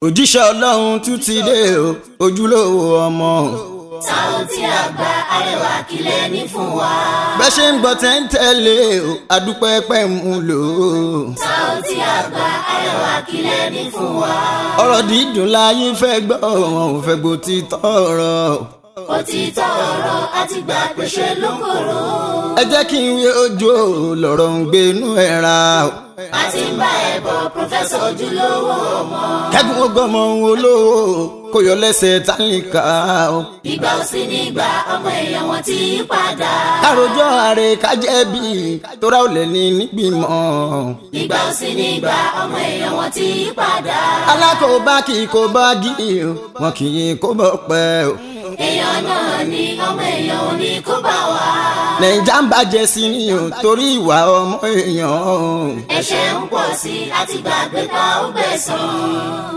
òjíṣẹ́ ọlọ́run tún ti dé o ojúlówó ọmọ. Saoty Àgbà arẹwà kílẹ̀ ní fún wa. bẹ́ẹ̀ ṣe ń gbọ́ tẹ́ ń tẹ̀lé o adúpẹ́ pẹ́ mú lò ó. Saoty Àgbà arẹwà kílẹ̀ ní fún wa. ọ̀rọ̀ dídùn láyé fẹ́ gbọ́ wọn ò fẹ́ gbọ́ ti tọ̀rọ̀. Òtítọ́ ọ̀rọ̀ àti gbà pé ṣe ló kòrò. ẹ jẹ́ kí n wé ojú o lọ́rọ̀ ń gbénú ẹ̀ ra o. A ti ń bá ẹ̀ bọ̀ Prọfẹ́sọ̀ ojúlówó ọmọ. kẹ́gun ọgbọ́mọ olówó kò yọ lẹ́sẹ̀ tálíkà o. Ìgbà ò sí nígbà ọmọ èèyàn wọn ti yí padà. àròjọ ààrẹ kájẹ́ bí tóra ò lẹ̀ ní nígbìmọ̀. Ìgbà ò sí nígbà ọmọ èèyàn wọn ti yí padà. alákòóbá kì í kó bá gí o wọn kì í kó bọ́ pẹ́ o. Èèyàn náà ni ọmọ èèyàn ò ní kó bá wa. nàìjà ń bàjẹ́ sí ni o torí ìwà ọmọ èèyàn o. Ẹ̀ṣẹ̀ ń pọ̀ sí i àti gbàgbé pa ó gbẹ̀san.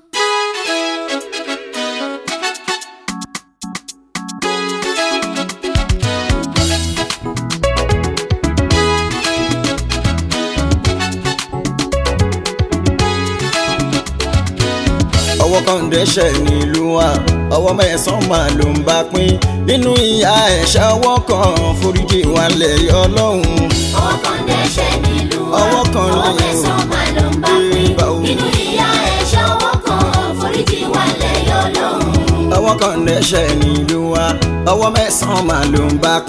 ọwọ́ kan dẹ́ṣẹ̀ nílùú wa ọwọ́ mẹ́sàn-án máa ló ń bá pín nínú ìyá ẹ̀ṣẹ̀ ọwọ́ kan foríjì wà lẹ́yìn ọlọ́run. Ọwọ́ kan dẹ́ṣẹ̀ nílùú wa. Ọwọ́ kan Ọwọ́ ni o. mẹ́sàn-án máa ló ń bá pín. Ìgbà wo? Nínú ìyá ẹ̀ṣẹ̀ ọwọ́ kan foríjì wà lẹ́yọ̀ lọ́hùn. ọwọ́ kan dẹ́ṣẹ̀ nílùú wa ọwọ́ mẹ́sàn-án máa ló ń bá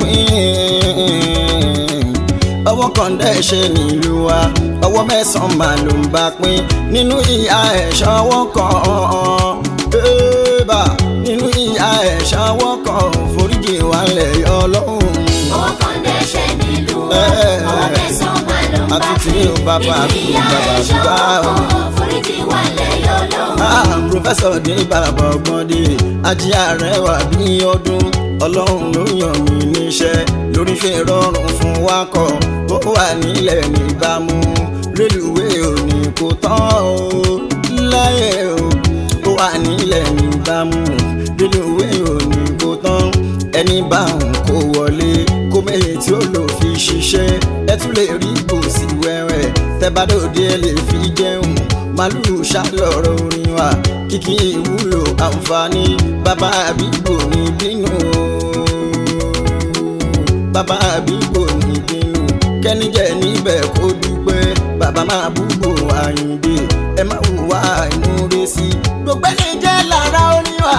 pín. ọwọ́ kan dẹ́ṣẹ̀ nílùú wa ọwọ́ mẹ́sàn-án máa ló ń bá pín nínú ìyá ẹ̀ṣẹ̀ ọwọ́ kan. Ébà, nínú ìyá ẹ̀ṣẹ̀ ọwọ́ kan foríjì wà lẹ́yìn ọlọ́run. Ọwọ́ kan dẹ́ṣẹ̀ nílùú wa. Ẹ̀. Ọwọ́ mẹ́sàn-án máa ló ń bá Àti tí pín. o bàbá Nínú àbí ìyá bàbá ẹ̀ṣẹ̀ àbúgbà ọwọ́ o. kan foríjì wà lẹ́yọ̀ lọ́hùn. Ah, Prọfẹ́sọ̀ dé bàbá ọgbọ́n dé ajé àrẹwà bí ọdún ọlọ́run ló yàn mí níṣẹ́ lórí fi rọrùn fún wakọ̀ ó wà nílẹ̀ níbàámu rélùwé òní kò tán o láyé o ó wà nílẹ̀ níbàámu rélùwé òní kò tán ẹni bá ń kó wọlé kó mẹ́yẹ tí ó lò fi ṣiṣẹ́ ẹ tún lè rí gbòòsì wẹ́wẹ́ tẹ́ bá dòde ẹ lè fi jẹun màlúù ṣàlọ́rọ̀ orin wa kìkì ìwúlò àǹfààní bàbá àbígbò ní bínú bàbá àbígbò ní bínú kẹ́nìjẹ́ níbẹ̀ kó dúpẹ́ bàbá máa búgbò àyìndé ẹ má hùwà ìmúre sí i gbogbo ẹni jẹ́ lára oníwà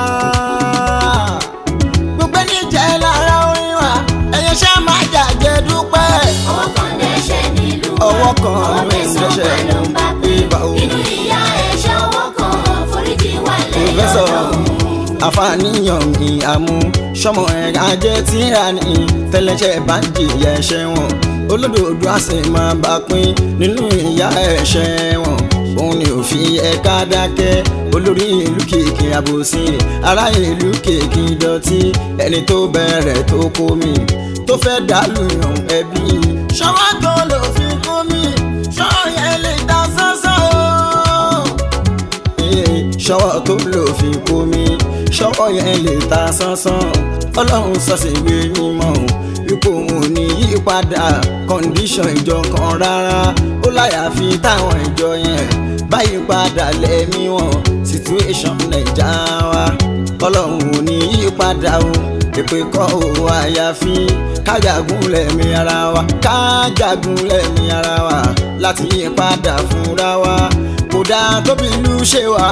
gbogbo ẹni jẹ́ lára oníwà ẹ̀yẹ ṣá máa jàjẹ́ dúpẹ́ Ọwọ́ kan dẹ́ṣẹ̀ nílùú wa. Ọwọ́ kan Ọwọ́ ló ń mẹ́sàn-án dẹ́ṣẹ̀ máa ló ń bá pín. Ìbà o. Nínú ìyá ẹ̀ṣẹ̀ ọwọ́ kan foríjì wà lẹ́yọ̀ pòfẹ́sọ̀ lọ́hùn. àfàníyàn mi àmú sọmọ ẹ̀ka jẹ́ tíra ní tẹ́lẹ̀ṣẹ̀ bá ń jìyà ẹ̀ṣẹ̀ wọn olódodo a sì máa bá pín nínú ìyà ẹ̀ṣẹ̀ wọn òun ni òfin ẹ̀ka dákẹ́ olórí ìlú kìkì àbòsí ará ìlú kìkì dọ̀tí ẹni tó bẹ̀rẹ̀ tó kó mi tó fẹ́ dàlú yàn ẹbí ṣọwọ́ tó lò fi kó mi ṣọwọ́ yẹn lè ta sánsán o ṣọwọ́ tó lò fi kó mi ṣọwọ́ yẹn lè ta sánsán ọlọ́run sọ̀sẹ̀ ìwé mímọ́ o ipò òun ò ní yí padà kọ́ndíṣọ̀n ìjọ kan rárá ó láyàfi táwọn ìjọ yẹn báyìí padà lẹ́mí wọn situation naija wa ọlọ́run ò ní yí padà o èpè kọ́ o àyàfi kájàgún lẹ́mí ara wa kájàgún lẹ́mí ara wa láti yí padà fúnra wa kódà tóbi ìlú ṣe wá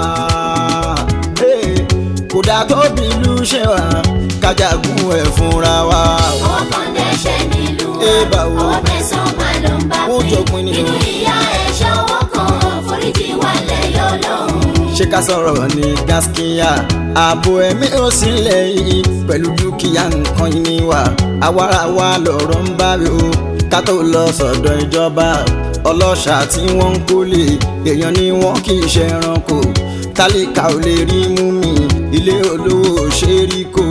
Hey, kódà tóbi ìlú ṣe wá kájàgún ẹ̀ fúnra wa. Ọwọ́ kan dẹ́ṣẹ̀ nílùú wa. Ẹ bá wo. Ọwọ́ mẹ́sàn-án máa ló ń bá Ó pín. jọpin ni o. Nínú ìyá ẹ̀ṣẹ̀ ọwọ́ kan foríjì wà lẹ́yọ̀ lọ́hùn. ṣé ká sọ̀rọ̀ ní gaskiya ààbò ẹ̀mí ò sílẹ̀ yìí pẹ̀lú dúkìá nǹkan yìí ni wà àwarawa lọ̀rọ̀ ń bá rí o ká tó lọ sọ̀dọ̀ ìjọba ọlọ́ṣà tí wọ́n ń kólé èèyàn ni wọ́n kì í ṣe ẹranko tálíkà ò lè rí mú mi ilé olówó ò ṣe rí kó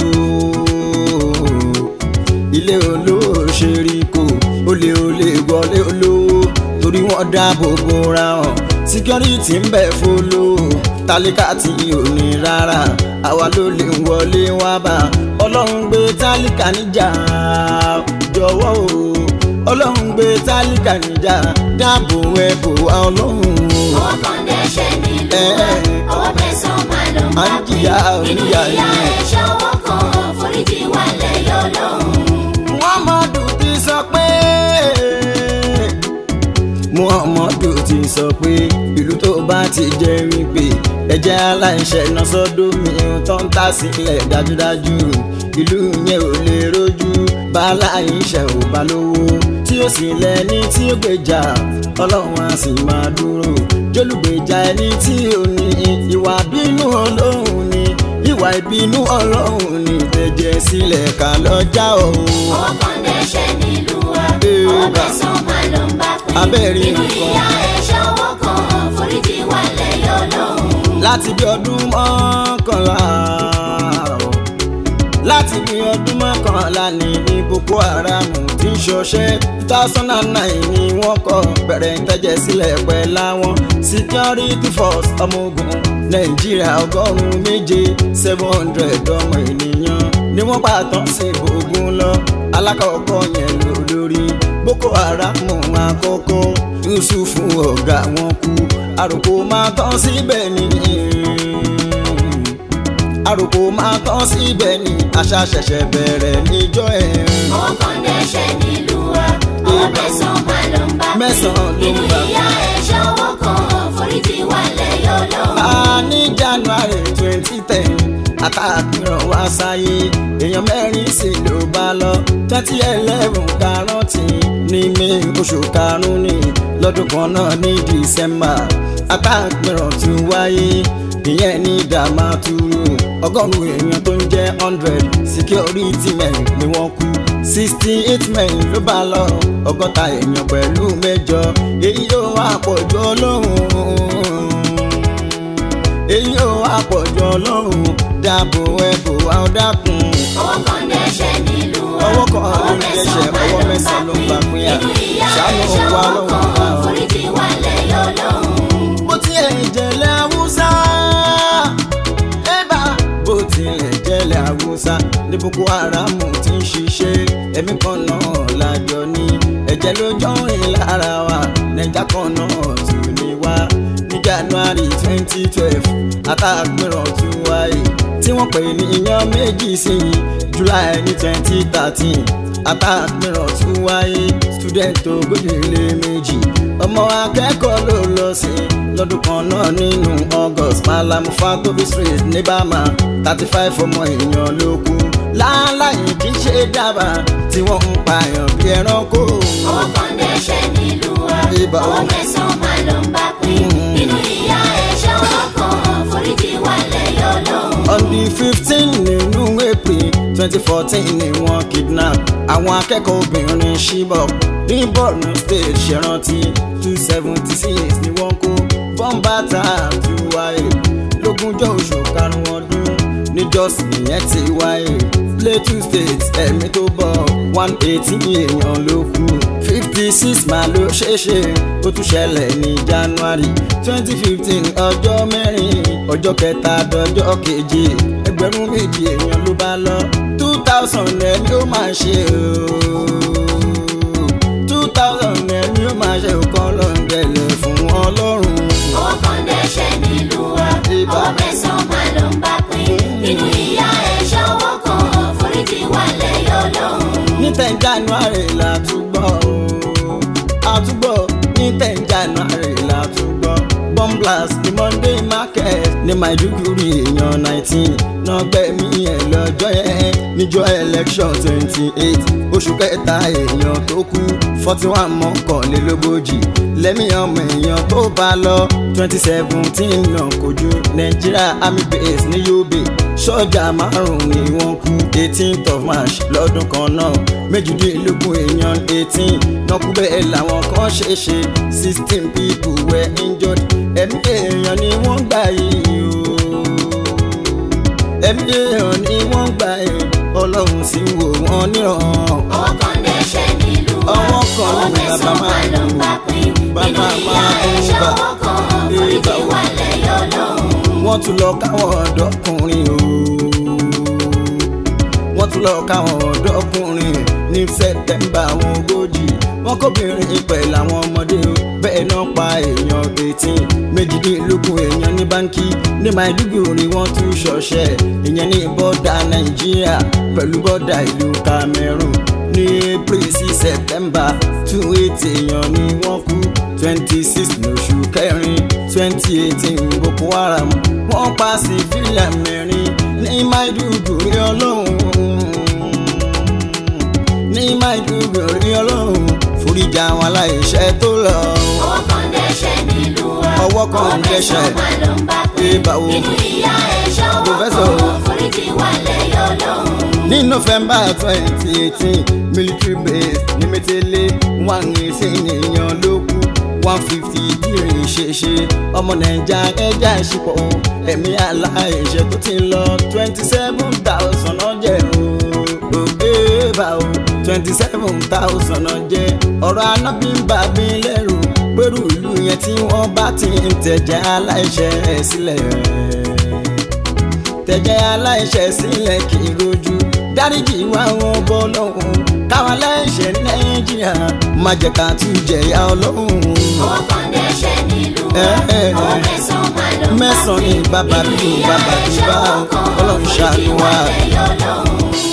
ilé olówó ò ṣe rí kó olè olè wọlé olówó torí wọ́n dáàbò bora hàn síkírọ́rìtì ń bẹ fọlọ́ tálíkà tí ò ní rárá àwa ló lè wọlé wá bá ọlọ́run gbé tálíkà níjà jọ̀wọ́ o ọlọ́run gbé tálíkà níjà dáàbò ẹ̀ bò wá ọlọ́run o Ọwọ́ kan dẹ́ṣẹ̀ nílùú ọwọ́ mẹ́sàn-án máa ló ń bá À ń pín jìyà nínú oníyà ìyá ni. ẹ̀ ṣọwọ́ kan foríjì wà lẹ́yọ̀ lọ́hùn. muhammadu ti sọ pé muhammadu ti sọ pé ìlú tó bá ti jẹ́ wípé ẹ̀jẹ̀ aláìṣẹ̀ náà sọ́dọ̀ mi tó ń tà sílẹ̀ dájúdájú ìlú yẹn ò lè rojú bá aláìṣẹ̀ ò bá lówó tí ó sì lẹ́ni tí ó gbèjà ọlọ́run á sì máa dúró jólùgbèjà ẹni tí ò ní ìwà bínú ọlọ́run ni ìwà ìbínú ọlọ́run ni tẹ̀jẹ̀ sílẹ̀ ká lọ́jà òun. ọwọ́ kan dẹ́ṣẹ̀ nílùú wa Ee, ọwọ́ bá. mẹ́sàn-án máa ló ń bá pín Abẹ́rẹ́ nínú nǹkan. ìyá ẹ̀ ṣọwọ́ kan foríjì wà lẹ́yọ̀ lọ́hùn. láti bí ọdún mọ́kànlá o. láti bí ọdún mọ́kànlá ní ní boko haram tí ń ṣọṣẹ́ two thousand and nine ni wọ́n kọ́ bẹ̀rẹ̀ ìtẹ́jẹ̀ sílẹ̀ pẹ̀ láwọn security force ọmọ ogun nàìjíríà ọgọ́rùn-ún méje seven hundred ọmọ ènìyàn ni wọ́n pàtàn sí ogun lọ alákọ̀ọ́kọ́ yẹn lò lórí boko haram àkọ́kọ́ yusuf ọ̀gá wọn kú àròkò máa tán síbẹ̀ ni àròkò máa tán síbẹ̀ ni àṣà ṣẹ̀ṣẹ̀ bẹ̀rẹ̀ níjọ́ ẹ̀. ọwọ́ kan dẹ́ṣẹ̀ nílùú wa ọwọ́ mẹ́sàn-án máa ló ń bá pín Mẹ́sàn-án ló ń nínú bá ìyá ẹ̀ ṣọwọ́ kan foríjì wà lẹ́yọ̀ lọ́hùn. a ní january twenty ten àtàkùrọ̀ wá sáyé èèyàn mẹ́rin sì ló bá lọ twenty eleven karọ́tì ní may oṣù karùn-ún ní lọ́dún kan náà ní december àtàkùrọ̀ tún wáyé ìyẹn ní damaturu ọgọ́rùn-ún èèyàn tó ń jẹ́ hundred security men ni wọ́n kú sixty eight men ló bá lọ ọgọ́ta èèyàn pẹ̀lú mẹ́jọ èyí yóò wá pọ̀jù ọlọ́run èyí ò àpọ̀jù ọlọ́run dáàbò ẹ̀bù àọ́dàkùn. ọwọ́ kan dẹ́ṣẹ̀ nílùú wa ọwọ́ kan ló ń dẹ́ṣẹ̀ ọwọ́ mẹ́sàn-án ló ń gbà pín à nínú ìyá ẹ̀ ṣàánú wa ṣọwọ́ lọ́wọ́ wa kan o. foríjì wà lẹ́yọ̀ lọ́hùn. bó tilẹ̀ jẹ́lẹ̀ haúsá ẹ̀bà bó tilẹ̀ jẹ́lẹ̀ haúsá ní boko haram ti ń ṣiṣẹ́ ẹ̀mí kan náà lájọ ní ẹ̀jẹ̀ ló jọ rìn lára wa nàìjà kan náà tún ní wá ní january twenty twelve àtàgbìràn tún wáyé tí wọ́n pè ní iyán méjì sí i july ní twenty thirteen àtàgbìràn tún wáyé student ogójì lé méjì ọmọ akẹ́kọ̀ọ́ ló lọ sí lọ́dún kan náà nínú august malam fagobi street ní bama thirty five ọmọ èèyàn ló kú láàláyé kì í ṣe dábàá tí wọ́n ń pààyàn bí ẹranko. ọwọ́ kan dẹ́ṣẹ̀ nílùú wa Ibà ọwọ́ o. mẹ́sàn-án máa ló ń bá pín nínú ìyá ẹ̀ ṣọwọ́ kan foríjì wà lẹ́yọ̀ lọ́hùn. on the fifteen nínú april twenty fourteen ni wọ́n kidnap àwọn akẹ́kọ̀ọ́ obìnrin Chibok ní Borno state ṣèrántí two seventy six ni wọ́n kó bọ́ńbàtà tó wáyé lógúnjọ́ oṣù karùn-ún ọdún níjọ́sìn yẹn ti wáyé Plateau state ẹ̀mí tó bọ̀ one eighteen èèyàn ló kú fifty six máa ló ṣeéṣe ó tún ṣẹlẹ̀ ní january twenty fifteen ọjọ́ mẹ́rin ọjọ́ kẹta dọjọ́ keje ẹgbẹ̀rún méjì èèyàn ló bá lọ two thousand ẹni ó máa ṣe ooo two thousand ẹni ó máa ṣe òkan lọ́ngẹ̀lẹ̀ fún ọlọ́run. ọwọ́ kan dẹ́ṣẹ̀ nílùú wa Ibà. ọwọ́ mẹ́sàn-án máa ló ń bá pín nínú ìyá ẹ̀ ṣọwọ́ kan foríjì wà lẹ́yọ̀ lọ́hùn. ní ten january la tún gbọ́ ooo àtúgbọ́ ní ten january la tún gbọ́ bomb blast ní monday market ní maiduguri èèyàn nineteen náà gbẹ̀mí ẹ̀ lọ́jọ́ yẹn níjọ́ election twenty eight oṣù kẹta èèyàn tó kú forty one mọ́kànlélógójì lẹ́mí ọmọ èèyàn tó bá lọ twenty seventeen náà kojú nàìjíríà army base ní yobe sọ́jà márùn-ún ni wọ́n kú eighteenth of march lọ́dún kan náà méjìdínlógún èèyàn eighteen náà kú bẹ́ẹ̀ làwọn kan ṣe ṣe sixteen people were injured ẹ̀mí èèyàn ni wọ́n gbà yìí o ẹ̀mí èèyàn ni wọ́n gbà yìí ọlọ́run sì wò wọ́n níran. ọwọ́ kan dẹ́ṣẹ̀ nílùú wa Ọwọ́ kan ọwọ́ ni bàbá mẹ́sàn-án máa ló ń bá pín nínú bàbá ìyá máa ẹ̀ ń bà. ṣọwọ́ kan foríjì wà lẹ́yọ̀ lọ́hùn. wọ́n tún lọ káwọn ọ̀dọ́kùnrin o wọ́n tún lọ káwọn ọ̀dọ́kùnrin ní sẹ́tẹ̀mbà àwọn ogójì wọ́n kóbìnrin pẹ̀lú àwọn ọmọdé o bẹ́ẹ̀ bẹ́ẹ̀ náà pa èèyàn eighteen méjìdínlógún èèyàn ní báńkì ní Maiduguri wọ́n tún ṣọṣẹ́ ìyẹn ní bọ́dà Nàìjíríà pẹ̀lú bọ́dà ìlú Cameroon ní April sí September two eight èèyàn ni wọ́n kú twenty six lóṣù kẹrin twenty eighteen Boko Haram wọ́n pa civilian mẹ́rin ní Maiduguri ọlọ́run ní Maiduguri ọlọ́run foríjà àwọn aláìṣẹ̀ tó lọ. ọwọ́ kan dẹ́ṣẹ̀ nílùú wa Ọwọ́ kan dẹ́ṣẹ̀. máa ló ń bá pín Ẹ bá wo. nínú ìyá ẹ̀ṣọ́ ọwọ́ Professor. kan foríjì wà lẹ́yọ̀ lọ́hùn. ní November twenty eighteen military base ní mẹ́tẹ́lẹ̀ one eighteen èèyàn ló kú one fifty bírin ṣeṣe ọmọ nàìjà ẹja ìṣepọ̀ ẹ̀mí aláìṣẹ̀ tó ti ń lọ twenty seven thousand ọjẹ́ o bá o twenty seven thousand ọjẹ́ ọ̀rọ̀ anábì ń bà mí lẹ́rù pẹ̀lú ìlú yẹn tí wọ́n bá ti ń tẹ̀jẹ̀ aláìṣẹ̀ sílẹ̀ tẹ̀jẹ̀ aláìṣẹ̀ sílẹ̀ kì í rojú dáríjì wá wọn bọ́ lọ́hùn káwọn aláìṣẹ̀ nàìjíríà má jẹ́ ká tún jẹ̀yà ọlọ́hùn. ọwọ́ kan dẹ́ṣẹ̀ nílùú wa Ẹ, ẹ, ẹ. ọwọ́ mẹ́sàn-án máa ló ń bá Mẹ́sàn-án pín ni bàbá nínú bí ìyá bàbá bí ẹ̀ṣọ́ bá ọwọ́ kan Ọlọ́run foríjì ṣàánú wà wa. lẹ́yọ̀ lọ́hùn.